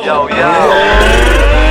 Yo, yo.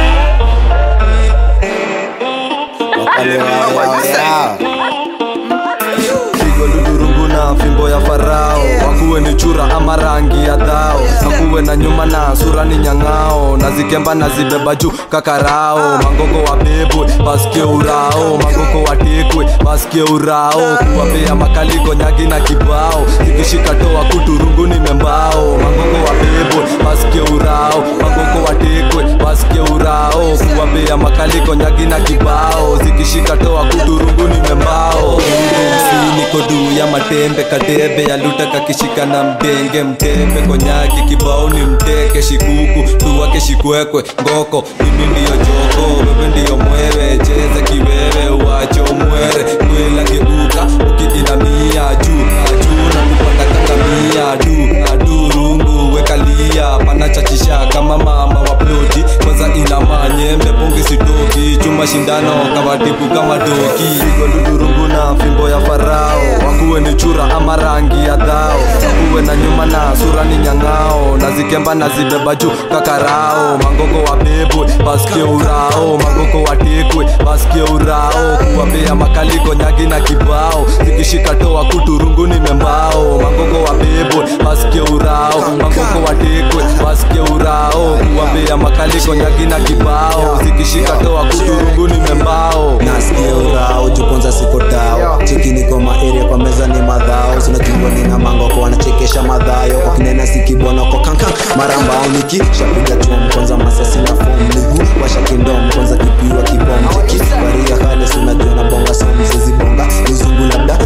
pigo ludurungu na fimbo ya farao wakuwe ni chura ama rangi ya dhao nakuwe na nyuma na sura ni nyang'ao na zikemba na zibeba juu kakarao mangoko wa bebwe basikie urao mangoko watekwe basikie urao kuwapea makaliko nyagi na kibao zikishika toa kuturungu ni membao mangoko wa bebwe basikie urao mangoko watekwe basikie urao kuwapea makaliko nyagi na kibao zikishika toa kuturungu ni membao si niko duu ya matembe kadebe yaluta kakishika na mdenge mtembe konyaki kibao ni mteke shikuku tuwake shikwekwe ngoko mimi ndiyo joko wewe ndiyo mwewe cheza kiwewe uwache umwere kwela geuka ukidinamia juu juu na kupanda kangamia du adu rungu wekalia panachachisha kama mama wa ploti kwanza ina manyembe pongi sitoki chuma shindano kawatibu kama doki pigo ludurungu na fimbo ya farao wakuwe ni chura ama rangi ya dhao wakuwe na nyuma na sura ni nyang'ao na zikemba na zibeba juu kakarao mangoko wa bebwe basikie urao mangoko watekwe basikie urao kuwapea makaliko nyagi na kibao zikishika toa kuturungu ni membao mangoko wa bebwe basikie urao mangoko watekwe basikie urao kuwapea makaliko nyagi na kibao zikishika toa kuturungu ni membao nasikia urao jukonza siko tao cheki niko maeria kwa meza ni madhao sinajua nina mango kwa wanachekesha madhayo kwa kinena sikibwana kwa kankan marambao niki shapiga chom kwanza masasi na fom miguu washa kindom kwanza kipiwa kibom cheki baria hali sinajua na bonga somu zizibonga mizungu labda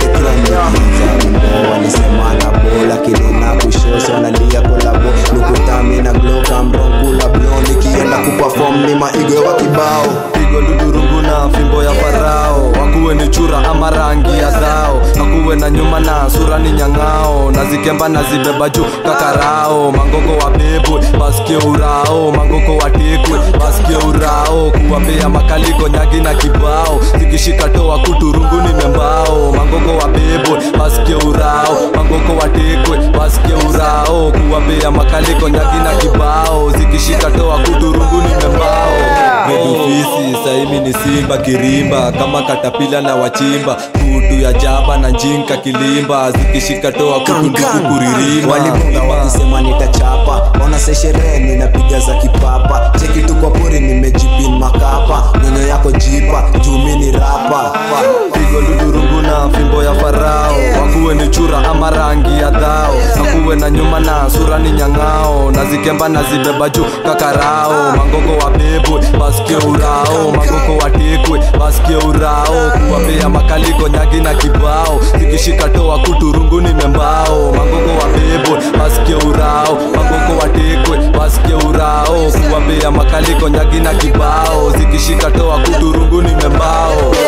nikatekrambo walisema na bola kinena kushoso wanalia kolabo lukutami na glokamronkula blo nikienda kupafom ni maigo wa kibao pigo ludurungu na fimbo ya farao wakuwe ni chura ama rangi ya dhao nakuwe na nyuma na sura ni nyang'ao na zikemba na zibeba juu kakarao mangoko wa bebwe basikie urao mangoko watekwe basikie urao kuwapea makaliko nyagi na kibao zikishika toa kuturungu ni membao mangoko wa bebwe basikie urao mangoko watekwe basikie urao kuwapea makaliko nyagi na kibao zikishika toa kuturungu ni membao medufisi saimi ni simba kirimba kama katapila na wachimba kutu ya jaba na njinka kilimba zikishika toa kutunduku kuririma walibonga wakisema nitachapa ona se sherehe ninapiga za kipapa cheki tu kwa pori nimejipin makapa nyono yako jipa jumi ni rapa pigo ludurungu na fimbo ya farao wakuwe ni chura ama rangi ya dhao nakuwe na nyuma na sura ni nyang'ao na zikemba na zibeba juu kakarao mangoko wa bebwe basikie urao mangoko watekwe basikie urao kuwapea makaliko nyagi na kibao zikishika toa kuturungu ni membao mangoko wa bebwe basikie urao mangoko watekwe basikie urao kuwapea makaliko nyagi na kibao zikishika toa kuturungu ni membao